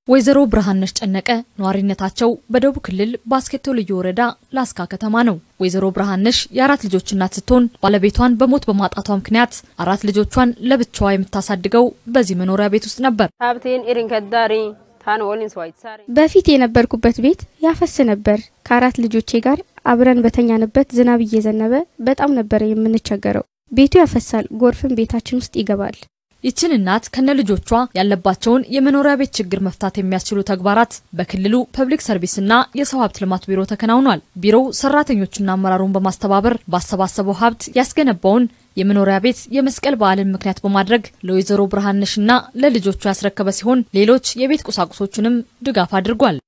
ወይዘሮ ብርሃነሽ ጨነቀ ነዋሪነታቸው በደቡብ ክልል ባስኬቶ ልዩ ወረዳ ላስካ ከተማ ነው። ወይዘሮ ብርሃነሽ የአራት ልጆች እናት ስትሆን ባለቤቷን በሞት በማጣቷ ምክንያት አራት ልጆቿን ለብቻዋ የምታሳድገው በዚህ መኖሪያ ቤት ውስጥ ነበር። ሀብቴን ኢሪንከዳሪ ታን ወሊን ስዋይትሳሪ በፊት የነበርኩበት ቤት ያፈስ ነበር። ከአራት ልጆቼ ጋር አብረን በተኛንበት ዝናብ እየዘነበ በጣም ነበር የምንቸገረው። ቤቱ ያፈሳል፣ ጎርፍም ቤታችን ውስጥ ይገባል። ይችን እናት ከነ ልጆቿ ያለባቸውን የመኖሪያ ቤት ችግር መፍታት የሚያስችሉ ተግባራት በክልሉ ፐብሊክ ሰርቪስና የሰው ሀብት ልማት ቢሮ ተከናውኗል። ቢሮው ሰራተኞችና አመራሩን በማስተባበር ባሰባሰበው ሀብት ያስገነባውን የመኖሪያ ቤት የመስቀል በዓልን ምክንያት በማድረግ ለወይዘሮ ብርሃነሽና ለልጆቿ ያስረከበ ሲሆን ሌሎች የቤት ቁሳቁሶችንም ድጋፍ አድርጓል።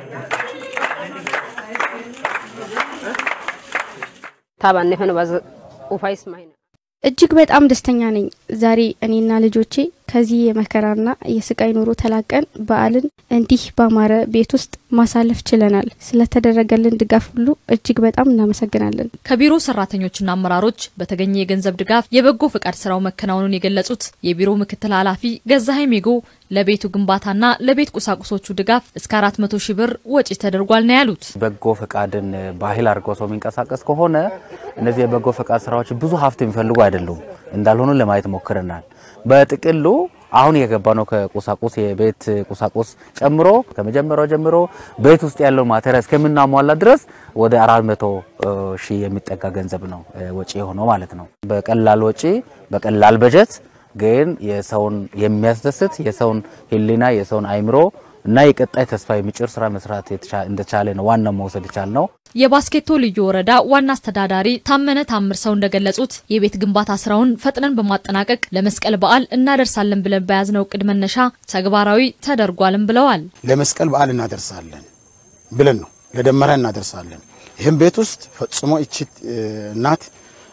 ታባኔፈን ባዝ ኡፋይስ ማይነ እጅግ በጣም ደስተኛ ነኝ። ዛሬ እኔና ልጆቼ ከዚህ የመከራና የስቃይ ኑሮ ተላቀን በዓልን እንዲህ ባማረ ቤት ውስጥ ማሳለፍ ችለናል። ስለተደረገልን ድጋፍ ሁሉ እጅግ በጣም እናመሰግናለን። ከቢሮ ሰራተኞችና አመራሮች በተገኘ የገንዘብ ድጋፍ የበጎ ፈቃድ ስራው መከናወኑን የገለጹት የቢሮ ምክትል ኃላፊ ገዛሀኝ ሜጎ ለቤቱ ግንባታና ለቤት ቁሳቁሶቹ ድጋፍ እስከ አራት መቶ ሺህ ብር ወጪ ተደርጓል ነው ያሉት። በጎ ፈቃድን ባህል አድርጎ ሰው የሚንቀሳቀስ ከሆነ እነዚህ የበጎ ፈቃድ ስራዎች ብዙ ሀብት የሚፈልጉ አይደሉም እንዳልሆኑ ለማየት ሞክረናል። በጥቅሉ አሁን የገባ ነው ከቁሳቁስ የቤት ቁሳቁስ ጨምሮ ከመጀመሪያው ጀምሮ ቤት ውስጥ ያለው ማቴሪያል እስከምናሟላ ድረስ ወደ አራት መቶ ሺህ የሚጠጋ ገንዘብ ነው ወጪ የሆነው ማለት ነው። በቀላል ወጪ በቀላል በጀት ግን የሰውን የሚያስደስት የሰውን ሕሊና የሰውን አይምሮ እና የቀጣይ ተስፋ የሚጭር ስራ መስራት እንደቻለ ነው ዋናው መውሰድ ይቻል ነው። የባስኬቶ ልዩ ወረዳ ዋና አስተዳዳሪ ታመነ ታምር ሰው እንደገለጹት የቤት ግንባታ ስራውን ፈጥነን በማጠናቀቅ ለመስቀል በዓል እናደርሳለን ብለን በያዝነው እቅድ መነሻ ተግባራዊ ተደርጓልም ብለዋል። ለመስቀል በዓል እናደርሳለን ብለን ነው ለደመራ እናደርሳለን። ይህም ቤት ውስጥ ፈጽሞ እቺ እናት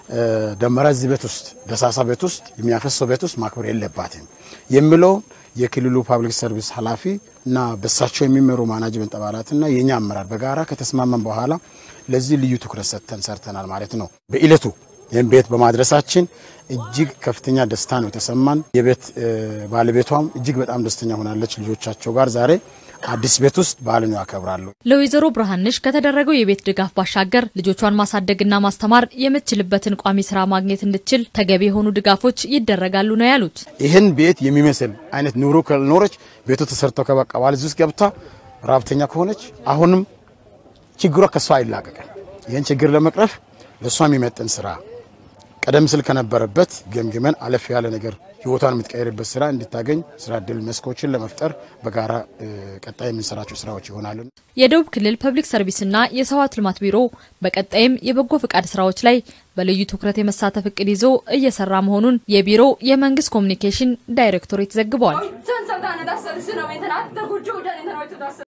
ደመራ እዚህ ቤት ውስጥ ደሳሳ ቤት ውስጥ የሚያፈሰው ቤት ውስጥ ማክበር የለባትም የሚለው የክልሉ ፓብሊክ ሰርቪስ ኃላፊ እና በሳቸው የሚመሩ ማናጅመንት አባላትና የኛ አመራር በጋራ ከተስማመን በኋላ ለዚህ ልዩ ትኩረት ሰጥተን ሰርተናል ማለት ነው። በእለቱ ይህም ቤት በማድረሳችን እጅግ ከፍተኛ ደስታ ነው የተሰማን። የቤት ባለቤቷም እጅግ በጣም ደስተኛ ሆናለች። ልጆቻቸው ጋር ዛሬ አዲስ ቤት ውስጥ በዓልን ያከብራሉ። ለወይዘሮ ብርሃንሽ ከተደረገው የቤት ድጋፍ ባሻገር ልጆቿን ማሳደግና ማስተማር የምትችልበትን ቋሚ ስራ ማግኘት እንድትችል ተገቢ የሆኑ ድጋፎች ይደረጋሉ ነው ያሉት። ይህን ቤት የሚመስል አይነት ኑሮ ካልኖረች ቤቱ ተሰርቶ ከበቃ በኋላ እዚህ ውስጥ ገብታ ራብተኛ ከሆነች አሁንም ችግሯ ከሷ አይላቀቅም። ይህን ችግር ለመቅረፍ ለእሷ የሚመጥን ስራ ቀደም ሲል ከነበረበት ገምግመን አለፍ ያለ ነገር ህይወቷን የምትቀይርበት ስራ እንድታገኝ ስራ እድል መስኮችን ለመፍጠር በጋራ ቀጣይ የምንሰራቸው ስራዎች ይሆናሉ። የደቡብ ክልል ፐብሊክ ሰርቪስና የሰው ሀብት ልማት ቢሮ በቀጣይም የበጎ ፈቃድ ስራዎች ላይ በልዩ ትኩረት የመሳተፍ እቅድ ይዞ እየሰራ መሆኑን የቢሮው የመንግስት ኮሚኒኬሽን ዳይሬክቶሬት ዘግቧል።